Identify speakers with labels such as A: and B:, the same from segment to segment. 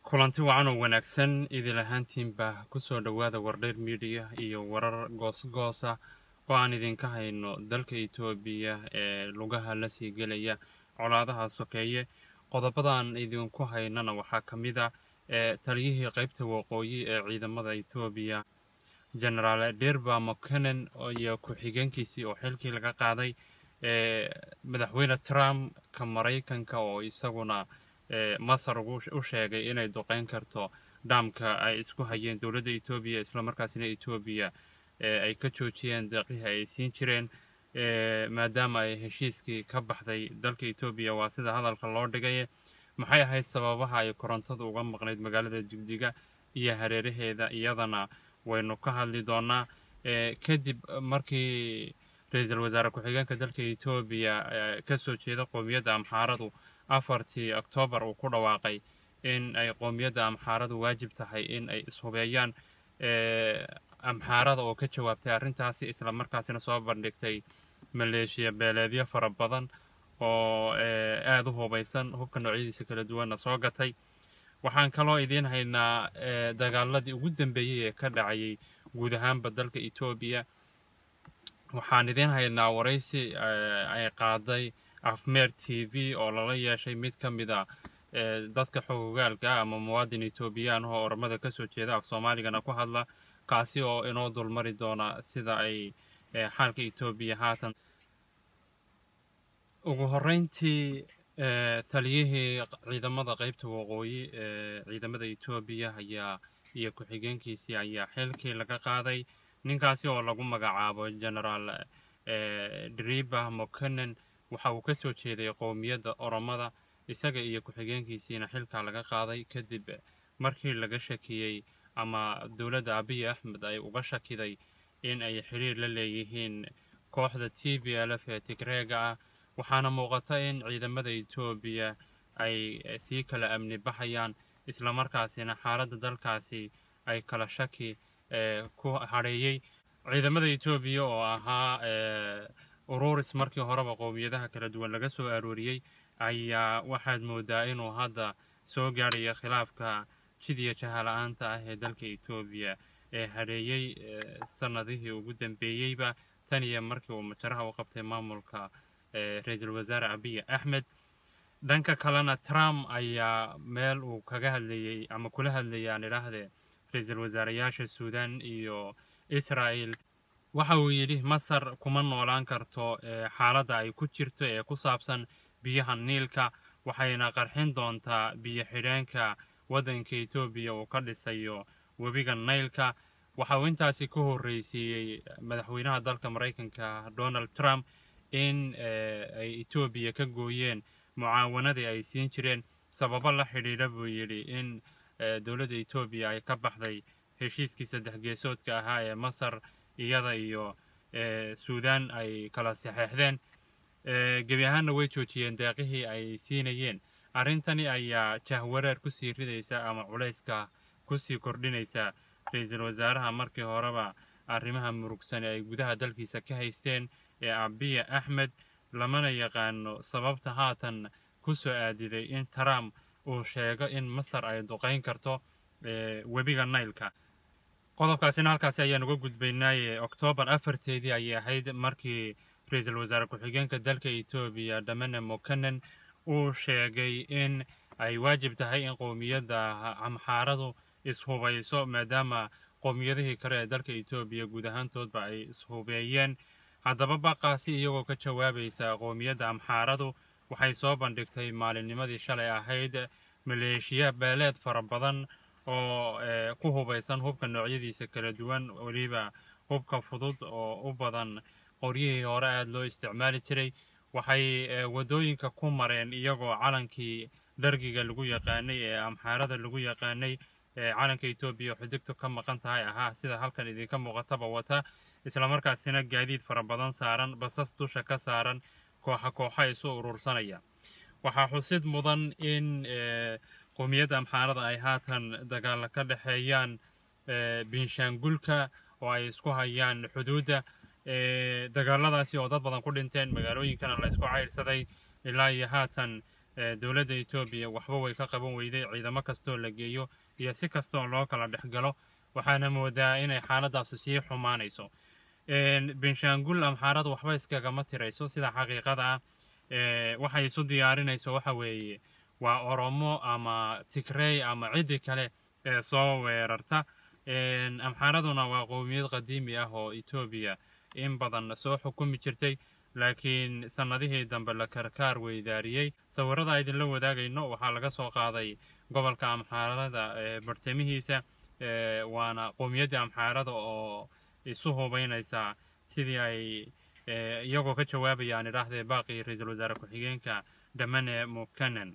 A: kulanti wacan oo wanaagsan idil ahaantiinba kusoo dhowaada wardheer midiya iyo warar goosgoosa oo aan idinka hayno dalka etoobiya ee lugaha la sii gelaya colaadaha sokeeye qodobadan idinku haynana waxaa ka mid a ee taliyihii qaybta waqooyi ee ciidamada etoobiya genaraal derba mokenen iyo ku-xigeenkiisii oo xilkii laga qaaday ee madaxweyne trump ka maraykanka oo isaguna masar u sheegay inay duqeyn karto dhaamka ay isku hayeen dowladda etoobiya islamarkaasina etoobiya ay ka joojiyeen deeqihii ay siin jireen maadaama ay heshiiskii ka baxday dalka etoobiya waa sida hadalka loo dhigay maxay ahayd sababaha ay korontadu uga maqnayd magaalada jigjiga iyo hareeraheeda iyadana waynu ka hadli doonaa kadib markii ra-iisul wasaare ku-xigeenka dalka etoobiya kasoo jeeda qoomiyadda amxaaradu afartii oktoobar uu ku dhawaaqay in ay qoomiyadda amxaaradu waajib tahay in ay ishubeeyaan amxaarada oo ka jawaabtay arrintaasi islamarkaasina soo bandhigtay maleeshiya beeleedyo fara badan oo aada u hubaysan hubka noocyadiisa kala duwanna soo gatay waxaan kaloo idiin haynaa dagaaladii ugu dambeeyey ee ka dhacayay guud ahaanba dalka etoobiya waxaan idiin haynaa waraysi ay qaaday afmeer t v oo lala yeeshay mid ka mid a dadka xogogaalka ah ama muwaadin etoobiyaan oo ormada kasoo jeeda af soomaaligana ku hadla kaasi oo inoo dulmari doona sida ay xaalka etoobiya haatan ugu horeyntii taliyihii ciidamada qeybta waqooyi ee ciidamada etoobiya ayaa iyo ku-xigeenkiisii ayaa xilkii laga qaaday ninkaasi oo lagu magacaabo genaraal driba mokenen waxa uu kasoo jeeday qowmiyadda oromada isaga iyo ku-xigeenkiisiina xilkaa laga qaaday kadib markii laga shakiyey ama dowladda abiy axmed ay uga shakiday in ay xiriir la leeyihiin kooxda t b l f ee tigreega ah waxaana muuqata in ciidamada etoobiya ay sii kala amni baxayaan islamarkaasina xaaladda dalkaasi ay kala shaki ku hadheeyey ciidamada etoobiya oo ahaa ururis markii horeba qowmiyadaha kala duwan laga soo arooriyey ayaa waxaad moodaa inuu hadda soo gaadhaya khilaafka jidiya jahala-aanta ah ee dalka etoobiya ee hadheeyey sanadihii ugu dambeeyeyba tan iyo markii uu majaraha u qabtay maamulka ra-iisul wasaare abiy axmed dhanka kalena trump ayaa meel uu kaga hadlayey ama kula hadlayay aan idhaahdee ra-iisul wasaareyaasha suudan iyo israel waxa uu yidhi masar kuma noolaan karto xaaladda ay ku jirto ee ku saabsan biyaha niilka waxayna qarxin doontaa biyo xidheenka waddanka etoobiya uu ka dhisayo webiga naylka waxa uu intaasi ka horreysiiyey madaxweynaha dalka maraykanka donald trump in ay etoobiya ka gooyeen mucaawanadii ay siin jireen sababo la xidhiidha buu yidhi in dowladda etoobiya ay ka baxday heshiiskii saddex geesoodka ahaa ee masar iyada iyo suudan ay kala saxeexdeen gebi ahaanna way joojiyeen deeqihii ay siinayeen arrintani ayaa jahwareer kusii ridaysa ama culayska kusii kordhinaysa ra-iisul wasaaraha markii horeba arrimaha murugsani ay gudaha dalkiisa ka haysteen ee abiya axmed lamana yaqaano sababta haatan ku soo aadiday in trump uu sheego in masar ay duqayn karto webiga naylka qodobkaasina halkaasi ayaan uga gudbaynaaye oktoobar afarteedii ayay ahayd markii ra-iisul wasaare ku-xigeenka dalka etoobiya damane mokenen uu sheegay in ay waajib tahay in qowmiyadda amxaaradu ishubayso maadaama qowmiyadihii kale ee dalka etoobiya guud ahaantoodba ay ishubeeyeen haddaba baqaasi iyagoo ka jawaabaysa qowmiyadda amxaaradu waxay soo bandhigtay maalinnimadii shalay ahayd maleeshiya beeleed fara badan oo ku hubaysan hubka noocyadiisa kala duwan weliba hubka fudud oo u badan qoryihii hore aada loo isticmaali jiray waxay waddooyinka ku mareen iyagoo calankii dhargiga lagu yaqaanay ee amxaarada lagu yaqaanay calanka etoobiya xudigtu ka maqan tahay ahaa sida halkan idinka muuqataba wata islamarkaasina gaadiid fara badan saaran basas dusha ka saaran kooxa kooxa isu urursanaya waxaa xusid mudan in qowmiyadda amxaarada ay haatan dagaalla ka dhexeeyaan binshaangulka oo ay isku hayaan xuduudda dagaaladaasi oo dad badan ku dhinteen magaalooyinkana la isku cayrsaday ilaa iyo haatan dowladda etoobiya waxba way ka qaban weyday ciidamo kastoo la geeyo iyo si kastoo loo kala dhex galo waxaana moodaa inay xaaladdaasi sii xumaanayso benshaangul amxaaradu waxba iskagama tirayso sida xaqiiqada ah waxay isu diyaarinayso waxa weeye waa oromo ama tigrey ama ciddi kale ee soo weerarta amxaaraduna waa qowmiyad qadiimi ah oo etoobiya in badan soo xukumi jirtay laakiin sannadihii dambe la karkaar weydaariyey sawirada idinla wadaagayno waxaa laga soo qaaday gobolka amxaarada ee bartamihiisa waana qowmiyaddii amxaarada oo isu hubaynaysaa sidii ay iyagoo ka jawaabayaan idhaahdee baaqii ra-iisul wasaare ku-xigeenka dhamane mukanan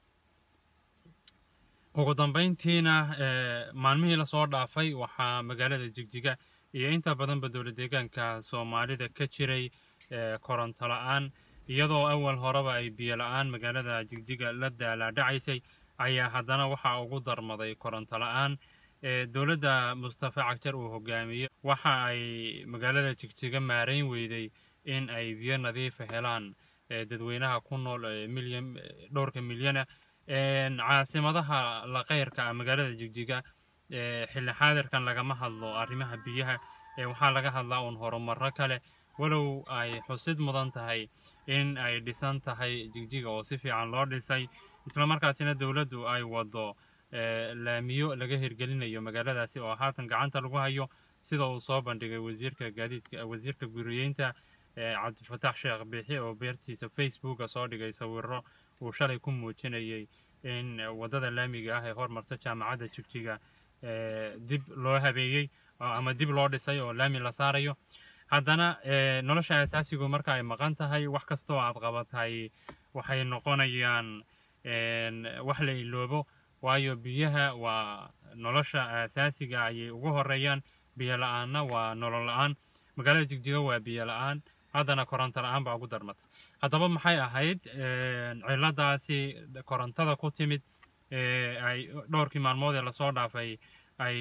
A: ugu dambayntiina maalmihii lasoo dhaafay waxaa magaalada jigjiga iyo inta badanba dowla deegaanka soomaalida ka jiray koronto la-aan iyadoo awal horeba ay biyo la-aan magaalada jigjiga la daalaadhacaysay ayaa haddana waxaa ugu darmaday koronto la-aan dowladda mustafa cagjar uu hogaamiyo waxa ay magaalada jigjiga maarayn weyday in ay biyo nadiifa helaan dadweynaha ku nool milyan dhowrka milyana caasimadaha laqeyrka ah magaalada jigjiga xilli xaadirkan lagama hadlo arrimaha biyaha waxaa laga hadlaa uun horumaro kale walow ay xusid mudan tahay in ay dhisan tahay jigjiga oo si fiican loo dhisay islamarkaasina dowladdu ay wado laamiyo laga hirgelinayo magaaladaasi oo haatan gacanta lagu hayo sida uu soo bandhigay wasiirka gaadiidka wasiirka guriyeynta cabdifatax sheekh biixi oo beertiisa facebooka soo dhigay sawiro uu shalay ku muujinayay in waddada laamiga ah ee hormarta jaamacadda jigjiga dib loo habeeyey ama dib loo dhisay oo laami la saarayo haddana nolosha asaasigu marka ay maqan tahay wax kastoo aad qabatay waxay noqonayaan wax la iloobo waayo biyaha waa nolosha asaasiga ayay ugu horeeyaan biyo la-aanna waa nolol la-aan magaalada jigjiga waa biyo la-aan haddana koronto la-aan baa ugu darmata haddaba maxay ahayd ciladaasi korontada ku timid ay dhowrkii maalmood ee lasoo dhaafay ay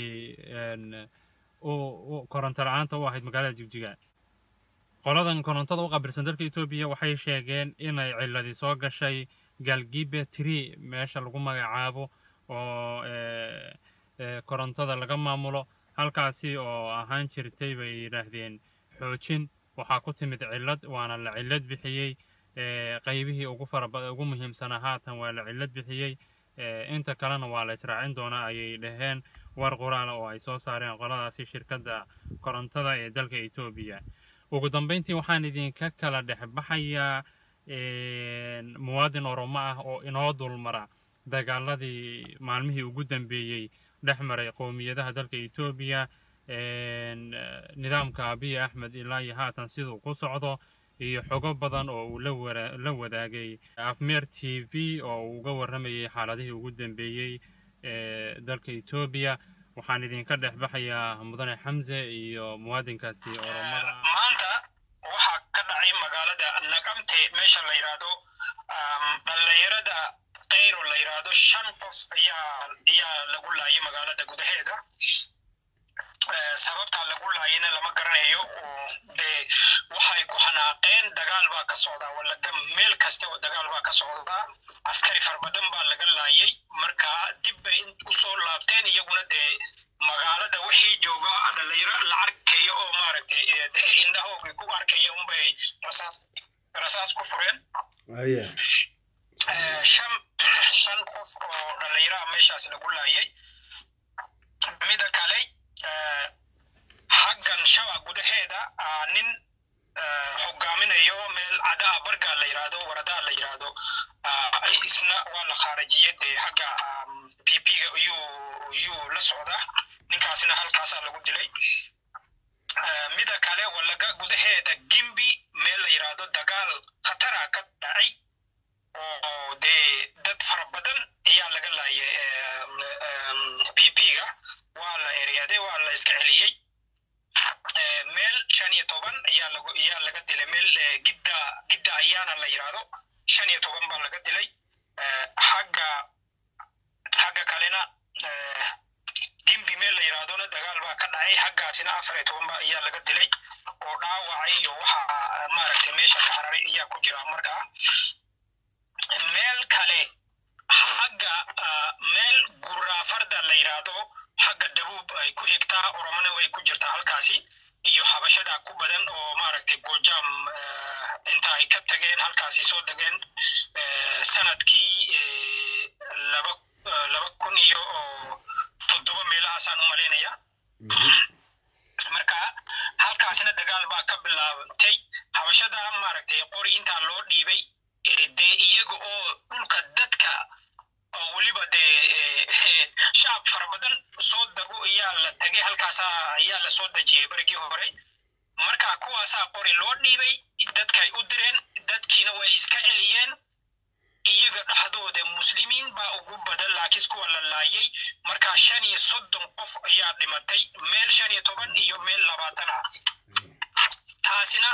A: koronto la-aanta u ahayd magaalada jigjiga qoladan korontada u qabilsan dalka etoobiya waxay sheegeen inay ciladii soo gashay galgibe tree meesha lagu magacaabo oo korontada laga maamulo halkaasi oo ahaan jirtay bay yidhaahdeen xoojin waxaa ku timid cillad waana la cillad bixiyey qaybihii ugu faraba ugu muhiimsanaa haatan waa la cillad bixiyey inta kalena waa la israacin doonaa ayay dhaheen war qoraala oo ay soo saareen qoladaasi shirkadda korontada ee dalka etoobiya ugu dambayntii waxaan idinka kala dhexbaxayaa muwaadin oromo ah oo inoo dulmara dagaaladii maalmihii ugu dambeeyey dhex maray qowmiyadaha dalka etoobiya nidaamka abiy axmed ilaa iyo haatan siduu ku socdo iyo xogo badan oo uu la wadaagay afmeer t v oo uu uga warramayay xaaladihii ugu dambeeyey ee dalka etoobiya waxaan idinka dhex baxayaa mudane xamse iyo muwaadinkaasi oromada
B: maanta waxaa ka dhacay magaalada nagamte meesha la yidhaahdo dhallinyarada kayro la yidhaahdo shan qof ayaa ayaa lagu laayay magaalada gudaheeda sababtaa lagu laayana lama garanayo oo dee waxay ku xanaaqeen dagaal baa ka socdaa walaga meel kasta oo dagaal baa ka socdaa askari farbadan baa laga laayay marka dib bay usoo laabteen iyaguna dee magaalada wixii jooga dhalinyaro la arkayo oo maaragtay indhahooga ku arkaya unbay rasaas rasaas ku fureen shan shan qof oo dhalinyaraha meeshaas lagu laayay mida kale xaggan shaba gudaheeda nin hogaaminayo meel cadaa bargaa la yidhaahdo waradaa la yidhaahdo isna waa la khaarajiyey dee xagga p p-ga yuu yuu la socda ninkaasna halkaasaa lagu dilay mida kale walaga gudaheeda gimbi meel la yidhaahdo dagaal khatara ka dhacay oo dee dad fara badan ayaa laga laayay p p-ga waa la eryaday waa la iska celiyey meel shan iyo toban ayaa lagu ayaa laga dilay meel gidda gidda ayaana la yidhaahdo shan iyo toban baa laga dilay xagga xagga kalena gimbi meel la yidhaahdona dagaal baa ka dhacay xaggaasina afar iyo toban ba ayaa laga dilay oo dhaawacay iyo waxa maaragtay meesha ka hararay ayaa ku jira markaa meel kale xagga meel guraafarda la yidhaahdo xagga dhabuub ay ku xigtaa oromona way ku jirtaa halkaasi iyo habashada ku badan oo maaragtay gojaam inta ay ka tageen halkaasi soo degeen sanadkii laba laba kun iyo toddoba meelahaasaan u malaynaya marka halkaasina dagaal baa ka bilaabantay habashada maaragtay qori intaa loo dhiibay dee iyaga oo dhulka dadka oo weliba dee shacab fara badan soo dago ayaa la tegay halkaasa ayaa la soo dejiyey berigii hore marka kuwaasaa qori loo dhiibay dadkay u direen dadkiina way iska celiyeen iyaga dhexdooda muslimiin baa ugu badan laakiin kuwa la laayay marka shan iyo soddon qof ayaa dhimatay meel shan iyo toban iyo meel labaatan ah taasina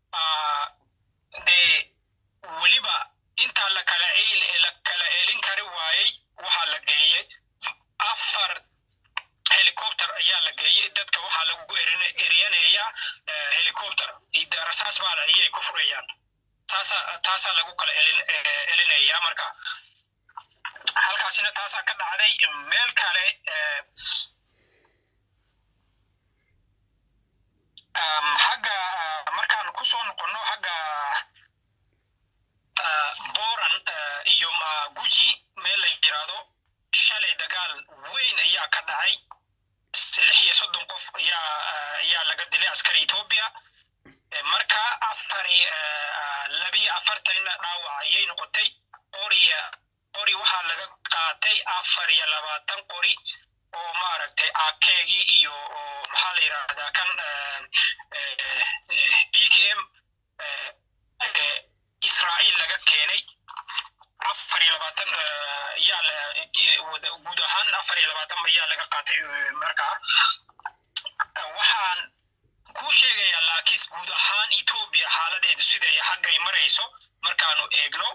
B: dee weliba intaa la kala la kala celin kari waayey waxaa la geeyey afar helicopter ayaa la geeyey dadka waxaa lagu eriyanayaa helicopter rasaas baa ayay ku furayaan taasa taasaa lagu kala celinaya marka halkaasina taasaa ka dhacday meel kale xagga markaan kusoo noqonno xagga boran iyo guji meel la yidhaahdo shalay dagaal weyn ayaa ka dhacay lix iyo soddon qof ayaa ayaa laga dilay askari etoobiya marka afari labiyo afartanina dhaawac ayay noqotay qoriya qori waxaa laga qaatay afar iyo labaatan qori oo maaragtay akeegii iyo maxaa la yidhaahdaa kan b k m israa'iil laga keenay afar iyo labaatan ayaa guud ahaan afar iyo labaatan ayaa laga qaatay markaa waxaan kuu sheegayaa laakiin guud ahaan etoobiya xaaladeedu siday xaggay marayso markaanu eegno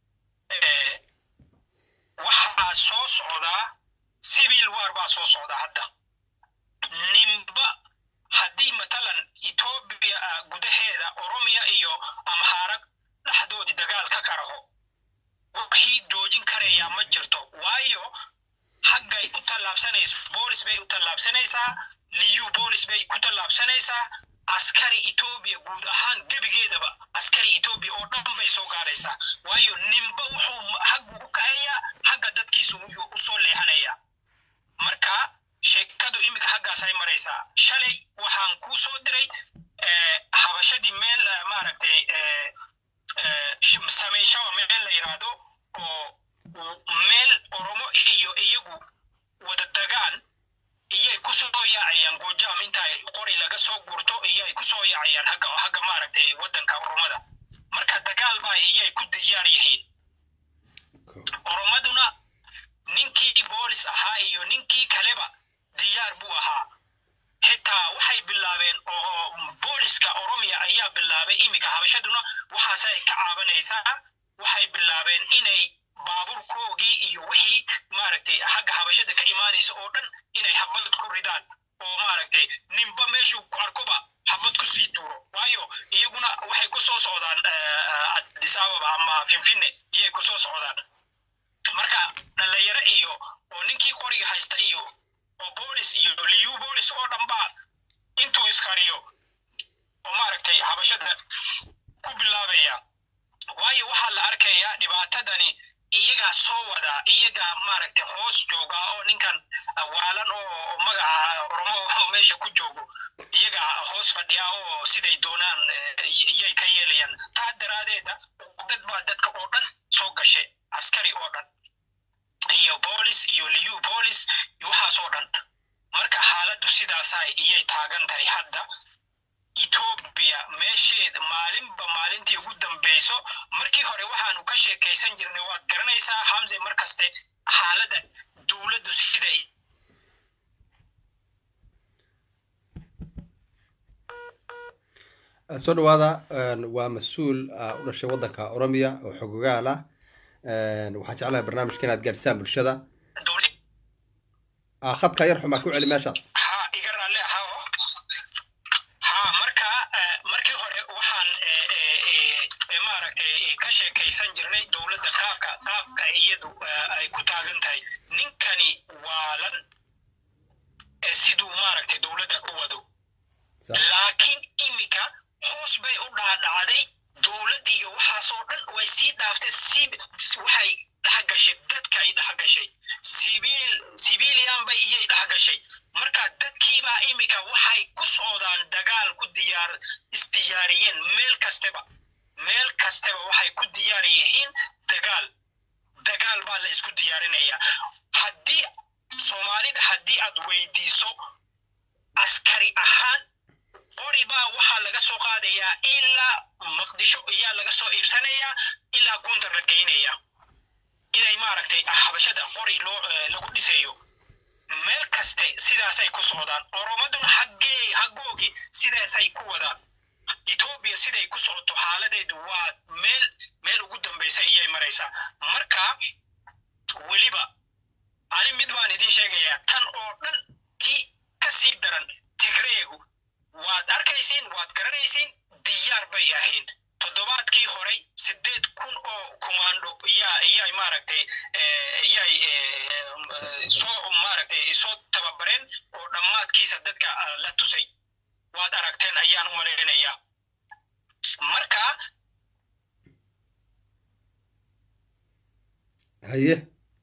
B: waxaa soo socdaa civil war baa soo socdaa hadda nimba haddii matalan etoobiya gudaheeda oromiya iyo amhaarag dhexdoodii dagaal ka karaho wixii joojin karayaa ma jirto waayo xaggay u tallaabsanayso boolis bay u tallaabsanaysaa liyu boolis bay ku tallaabsanaysaa askari etoobiya guud ahaan gebigeedaba askari etoobiya oo dhan bay soo gaaraysaa waayo nimba wuxuu xaggu u kacayaa xagga dadkiisu wuxuu u soo leexanayaa marka sheekadu iminka xaggaasay maraysaa shalay waxaan kuu soo diray habashadii meel maaragtay samayshawa meel la yidhaahdo oo meel oromo iyo iyagu wada dagaan iyay ku soo yaacayaan gojaam intaay qori laga soo gurto iyay ku soo yaacayaan hagga hagga maaragtay waddanka oromada marka dagaal baa iyay ku diyaar yihiin oromaduna ninkii boolis ahaa iyo ninkii kaleba diyaar buu ahaa xitaa waxay bilaabeen oo booliska oromiya ayaa bilaabay iminka habashaduna waxaasay ka caabanaysaa waxay bilaabeen inay baaburkoogii iyo wixii maaragtay xagga habashada ka imaanaysa oo dhan inay habad ku ridaan oo maaragtay ninba meeshuu ku arkoba habad ku sii tuuro waayo iyaguna waxay ku soo socdaan addis ababa ama finfinne iyay ku soo socdaan marka dhalinyaro iyo oo ninkii qoriga haysta iyo oo boolis iyo liyu boolis oo dhan baa intuu iskariyo oo maaragtay habashada ku bilaabaya waayo waxaa la arkayaa dhibaatadani iyagaa soo wadaa iyagaa maaragtay hoos jooga oo ninkan waalan oo magaca oromo meesha ku joogo iyagaa hoos fadhiya oo siday doonaan iyay ka yeelayaan taa daraadeeda dad baa dadka oo dhan soo gashay askari oo dhan iyo boolis iyo liyu boolis waxaas oo dhan marka xaaladdu sidaasa iyay taagan tahay hadda etoobiya meesheed maalinba maalintii ugu dambayso markii hore waxaanu ka sheekaysan jirnay waad garanaysaa xamse markaste xaaladda dowladdu siday
C: soo dhawaada waa mas-uul u dhashay waddanka oromiya oo xogogaal ah waxaan jeclahay barnaamijka inaad gaadhisaan bulshada khadka yar xumaa ku celi meeshaas
B: ha iga raalle ahaa ha marka markii hore waxaan maaragtay ka sheekaysan jirnay dowladda qaabka qaabka iyadu ay ku taagan waalan ee siduu maaragtay dowladda u wado
C: sax
B: laakiin iminka hoos bay u dhaadhacday dowlad iyo waxaasoo dhan way sii dhaaftay si waxay dhex gashay dadka ay dhex gashay sibiil sibilian bay iyay dhex gashay marka dadkiibaa iminka waxay ku socdaan dagaal ku diyaar isdiyaariyeen meel kastaba meel kastaba waxay ku diyaar yihiin dagaal dagaal baa la isku diyaarinaya haddii soomaalida haddii aad weydiiso askari ahaan qori baa waxaa laga soo qaadayaa ilaa maqdisho ayaa laga soo iibsanayaa ilaa gundar la geynaya inay maaragtay habashada qori loo eh, lagu dhisayo meel kaste sidaasay ku socdaan oromaduna haggee haggoogi sidaasay ku wadaan etoobiya siday ku socoto xaaladeedu waa meel meel ugu dambaysa iyay maraysaa marka weliba ani mid baan idin sheegayaa tan oo dhan tii ka sii daran tigreegu waad arkaysiin waad garanaysiin diyaar bay ahayn toddobaadkii horey sideed kun oo kumaando iyaa iyay maaragtay eh, iyay eh, eh, soo maaragtay soo tababareen oo dhammaadkiisa dadka ah, la tusay waad aragteen ayaan u malaynayaa marka
C: haye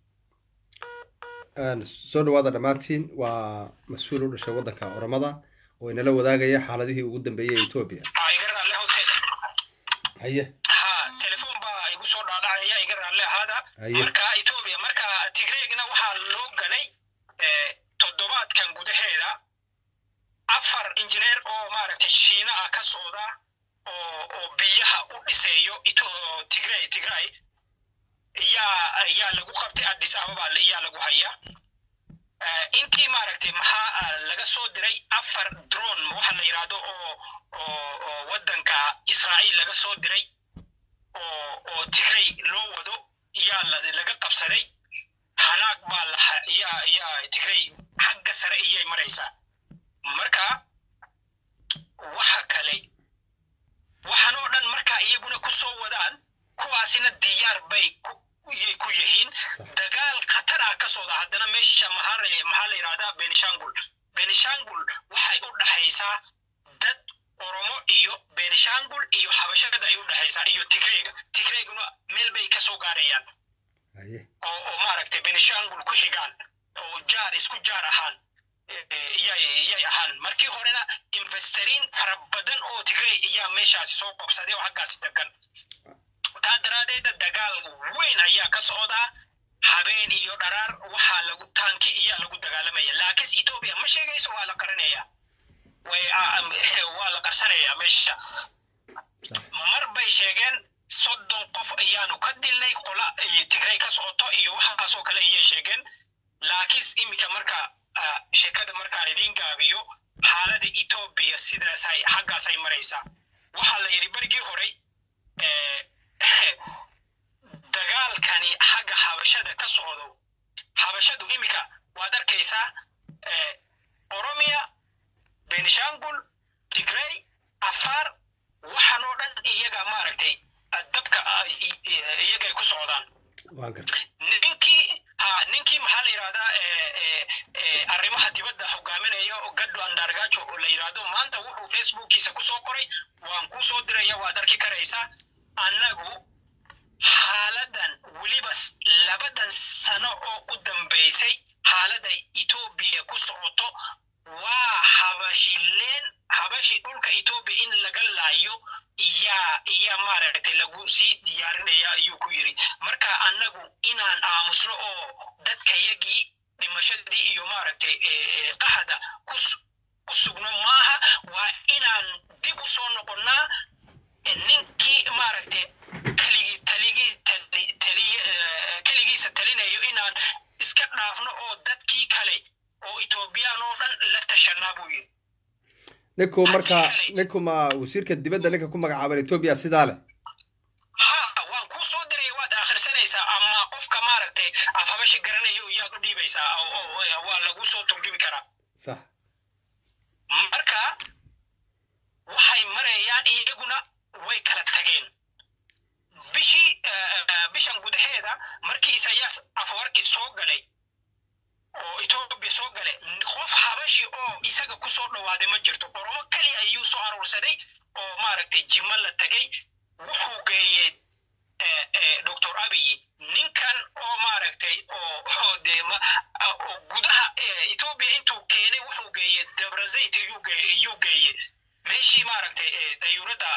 C: Een, soo dhawaada dhammaantiin waa mas-uul u dhashay waddanka oromada oo inala wadaagaya xaaladihii ugu dambeeyey ee etoobiya
B: ah, iga raalle hote
C: haye
B: ha telefoon baa igu soo dhaadhacaya iga raalle ahaada
C: Haye.
B: marka etoobiya marka tigreegna waxaa loo galay eh, toddobaadkan gudaheeda afar injineer oo maaragtay shiina ah ka socda oo oo biyaha u dhiseeyo Ito- tigray tigray yaa yaa lagu qabtay addis ababa yaa lagu hayaa Eh, intii maaragtay maxaa ah, laga soo diray afar drone waxa la yidhaahdo oo oo oo waddanka israa'iil laga soo diray oo oo tigray loo wado yaa la- laga qabsaday hanaag baa la ha- yaa yaa tigray xagga sare iyay maraysaa marka waxa kale waxaan oo dhan marka iyaguna ku soo wadaan kuwaasina diyaar bay ku iyay ku yihiin
C: Sax.
B: dagaal khatar ah ka socda haddana meesha maxaa la- maxaa la yidhahdaa benishangul benishangul waxay u dhaxaysaa dad oromo iyo benishangul iyo habashada ay u dhaxaysaa iyo tigreega tigreeguna meel bay ka soo gaarayaan
C: haye
B: oo oo maaragtay benishangul ku xigaan oo jaar isku jaar ahaan eh, eh, iyay iyay ahaan markii horena investeriin fara badan oo tigrey iyaa meeshaasi soo qabsaday oo xaggaasi degan taa daraadeeda dagaal weyn ayaa ka socdaa habeen iyo dharaar waxaa lagu taanki iyaa lagu dagaalamaya laakiin etoobiya ma sheegayso waa la qarinaya way ah, am- waa la qarsanaya meesha
C: sax
B: mar bay sheegeen soddon qof ayaanu ka dilnay qola iyo tigray ka socoto iyo waxaasoo kale ayay sheegeen laakiin iminka marka ah, sheekada markaan idiin gaabiyo xaalada etoobiya sidaasay xaggaasay maraysaa waxaa la yidhi berigii horey eh, dagaalkani xagga habashada ka socdo habashadu iminka waad arkaysaa eh, oromia benishangul tigray afaar waxaan oo dhan iyaga maaragtay ah, dabka ah, i- i- iyagay ku socdaan
C: waan gartay
B: ninkii ha ninkii maxaa la yidhahdaa eh, eh, eh, arrimaha dibadda hogaaminaya oo gaddo andargajo oo la yidhahdo maanta wuxuu facebookiisa kusoo qoray waan kusoo diraya waad arki karaysaa annagu xaaladan weliba s- labadan sano oo u dambaysay xaalada etoobiya ku socoto waa habashileen habashi dhulka etoobiya in laga laayo iyaa iyaa maaragtay lagu sii diyaarinaya ayuu ku yiri marka annagu inaan aamusno oo dadkayagii dhimashadii iyo maaragtay eh, eh, qahada ku s- ku sugno maaha waa inaan dib u soo noqonnaa eh, ninkii maaragtay keligii taligii tali- tali- eh, keligiisa talinayo inaan iska dhaafno oo dadkii kale oo etoobiyaan oo dhan la tashanaa buu yiri
C: ninku marka ninku ma wasiirka dibadda ninka ku magacaaban etoobiya sidaa leh
B: ha waan kuu soo diray waad akhrisanaysaa ama qofka maaragtay af habasha garanayo iyaad u dhiibaysaa oo- oo- oo- waa lagu soo turjumi karaa
C: sax
B: marka waxay marayaan iyaguna way kala tageen bishii eh, eh, bishan gudaheeda markii isayaas afwarki soo galay oo Ethiopia meeshii oo isaga kusoo dhawaaday ma jirto oromo keliya ayuu soo aruursaday oo maaragtay jimo la tegay wuxuu geeyey doctor abiy ninkan oo maaragtay oo dee oo gudaha ethiopia intuu keenay wuxuu geeyey dabrazayt iyuu geeyey meeshii maaragtay dayuuradda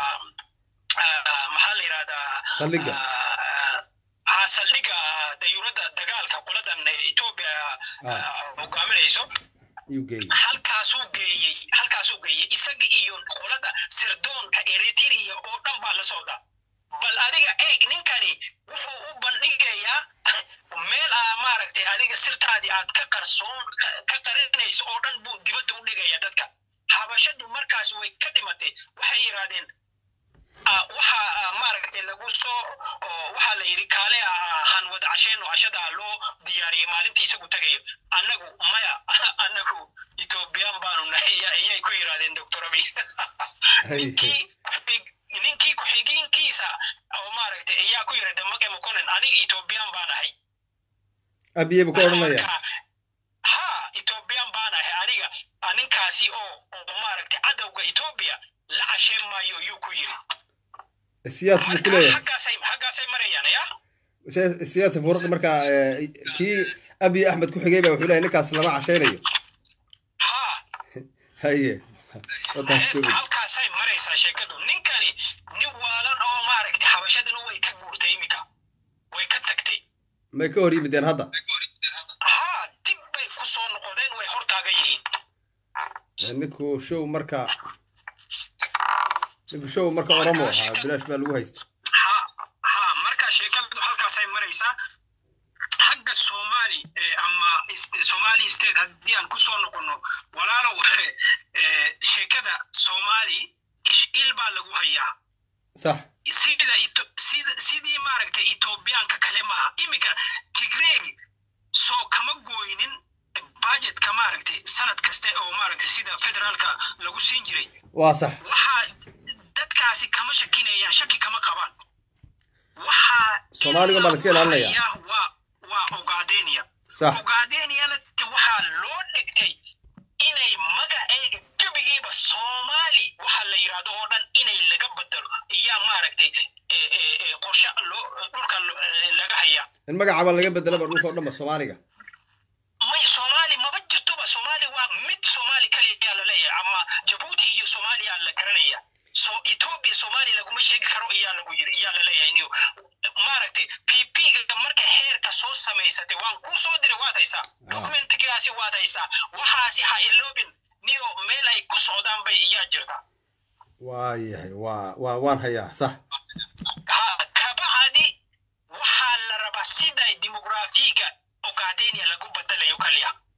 B: maxaa la yidhahdaa
C: saldhigga
B: ha saldhigga dayuuradda dagaalka qoladan ethiopia hogaaminayso halkaasuu geeyey halkaasuu geeyey isaga iyo qolada sirdoonka eritrea oo dhan baa la socda bal adiga eeg ninkani wuxuu u bandhigayaa meel aa maaragtay adiga sirtaadii aad ka qarsoon ka qarinayso oo dhan buu dibadda u dhigaya dadka habashadu markaas way ka dhimatay waxay yidhahdeen waxa maaragtay lagu soo waxaa la yidhi kaale han wada casheen oo cashadaa loo diyaariyey maalintii isagu tagayo annagu maya annagu ethoobiyan baanu nahay ayay ku yidhahdeen doctor abi ninkii ninkii ku-xigeenkiisa oo maaragtay ayaa ku yidhi damage mokonen aniga ethoobiyan baan ahay
C: abiye buu ka odhanaya
B: ha ethoobiyan baan ahay aniga ninkaasi oo oo maaragtay cadowga ethoobia la casheen maayo ayuu ku yidhi
C: siyaas buu ku leeyahay
B: xaggaasay xaggaasay marayaan ya
C: siyaasi furuq markaa kii abiy axmed ku xigay baa wuxuu leeyahay ninkaas lama cashaynayo
B: ha
C: haye
B: halkaasay maraysaa sheekadu ninkani nin waalan oo maaragtay xabashadana way ka guurtay iminka way ka tagtay
C: may ka hor yimideen hadda
B: ha dib bay ku soo noqdeen way hortaagan yihiin
C: ninku show marka ninku show marka oromo ahaa bilaash baa lagu haysta
B: ha ha marka sheekadu halkaasay maraysaa xagga somali ama somali state haddii aan kusoo noqono walaalow sheekada somali il baa lagu hayaa
C: sax
B: sida sida sidii maaragtay ethoobiyaanka kale maaha iminka tigreeg soo kama gooynin budgetka maaragtay sanad kaste oo maaragtay sida federaalka lagu siin jiray
C: waa sax
B: waxaa dadkaasi kama shakinayaan shaki kama qabaan waxaa
C: Soomaaliga baa la iska ilaalinaya.
B: waa waa ogaadenia
C: sax
B: ogaadeniana waxaa loo dhigtay inay magaceega gebigiiba soomaali waxa la yidhahdo oo dhan inay laga bedelo iyaa maaragtay qorshe loo dhulka laga hayaa
C: in magacaba laga bedelaba dhulka o dhanba soomaaliga
B: may soomaali maba jirtoba soomaali waa mid soomaali kaliyaa la leeyahay ama jabuuti iyo soomaaliya la garanaya so ethiopia soomaali laguma sheegi karo iyaa lagu yiri iyaa la leeyahay niyo maaragtay pp ga marka heerka soo samaysatay waan kuu soo diray waad haysaa documentigaasi waad haysaa waxaasi ha iloobin niyo meel ay ku socdaan bay iyaa jirtaa
C: waayahay waa waa waan hayaa sax
B: ha kabacdi waxaa la rabaa sida dimugraafiga ogaadenia lagu bedelayo kaliya